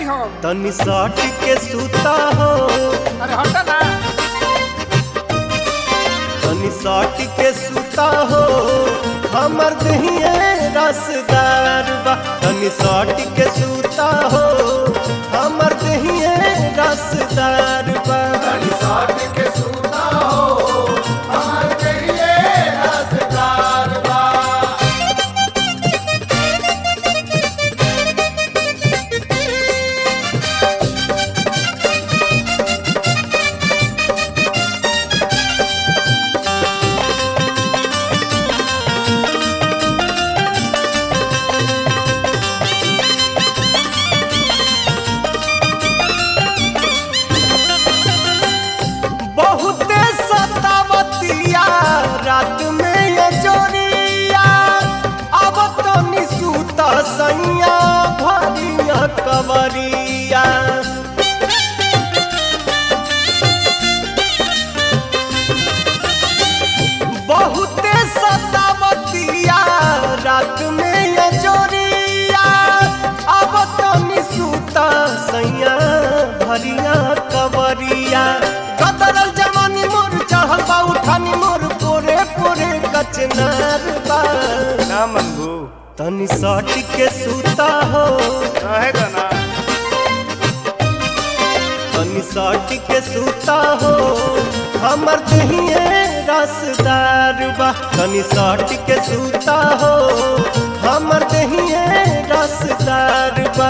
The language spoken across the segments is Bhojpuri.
हो तनी सट के सूता हो अरे हटा ना तनी सट के सूता हो हमर दहिए रसदार बा तनी सट के सूता हो हमर दहिए रसदार बा बहुते सतावतिया रात में ये जोरिया अब तो निसूत सैया भरिया कवरिया बहुते सतावतिया रात में ये जोरिया अब तो निसूत सैया भरिया कवरिया कदरल जवानी मोर चढ़ल बा उठानी मोर पोरे पोरे कचनार बा ना मनबू तनी सट के सूता हो रहेगा ना तनी सट के सूता हो हमर दहिए रसदार बा तनी सट के सूता हो हमर दहिए रसदार बा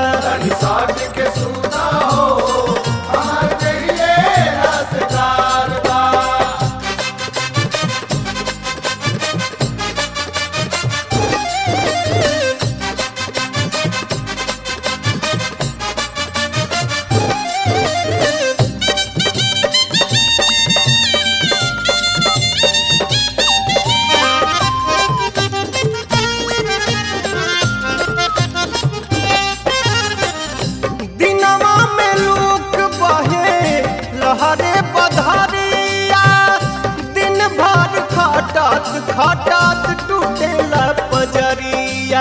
दिनवा में लूक बहे लहरे बधारिया दिन भर खटत खटत टूटेला पजरिया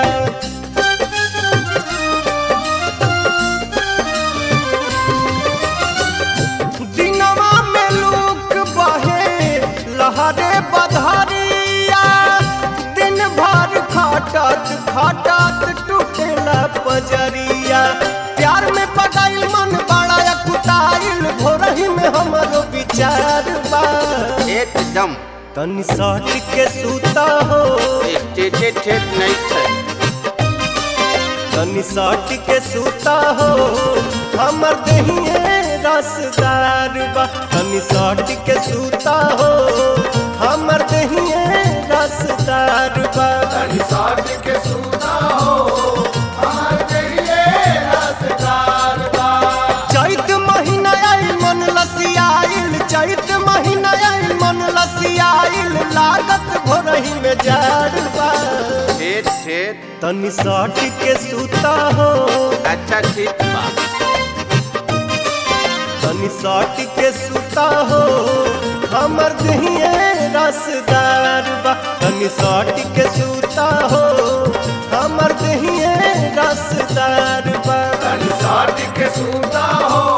दिनवा में लूक बहे लहरे बधारिया दिन भर खटत खटत टूटेला पजरिया प्यार में पगाइल मन बड़ा कुटाइल भोरही में हमरो विचार बा एकदम तनी सट के सूता हो टेटे ठेठ नहीं छै तनी सट के सूता हो हमर दहिए रसदार बा तनी सट के सूता हो हमर दहिए रसदार बा चैत महीना आइल मन लसियाइल चैत महीना आइल मन लसियाइल लागत भोरही में जाड़ बा ठेठ ठेठ तनी सट के सूता हो अच्छा ठीक बा तनी सट के सूता हो हमर दहिए रसदार बा तनी सट के सूता हो हमर दहिए रसदार बा के सूता हो